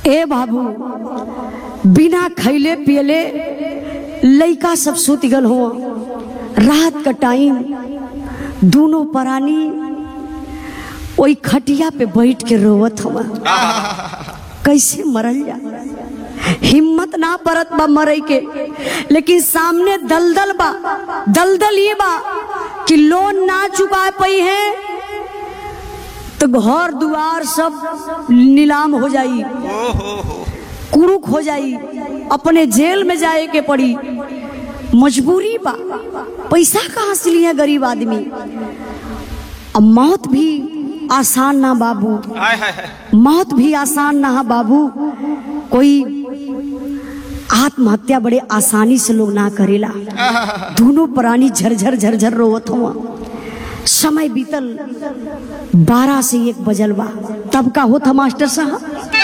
ए बाबू बिना खैले पियले लइका सब सुत गल हो रात का टाइम दोनों परानी वही खटिया पे बैठ के रोवत हवा कैसे मरल जा हिम्मत ना परत बा मरे के लेकिन सामने दलदल बा दलदल ये बा कि लोन ना चुका पाई है तो घर दुआर सब नीलाम हो जाई कुरुक हो जाई अपने जेल में जाए के पड़ी मजबूरी बा पैसा कहाँ से लिया गरीब आदमी अब मौत भी आसान ना बाबू हाय हाय हाय मौत भी आसान ना है बाबू कोई आत्महत्या बड़े आसानी से लोग ना करेला दोनों प्राणी झरझर झरझर रोवत हुआ समय बीतल बारह से एक बजल बा तब का होता मास्टर साहब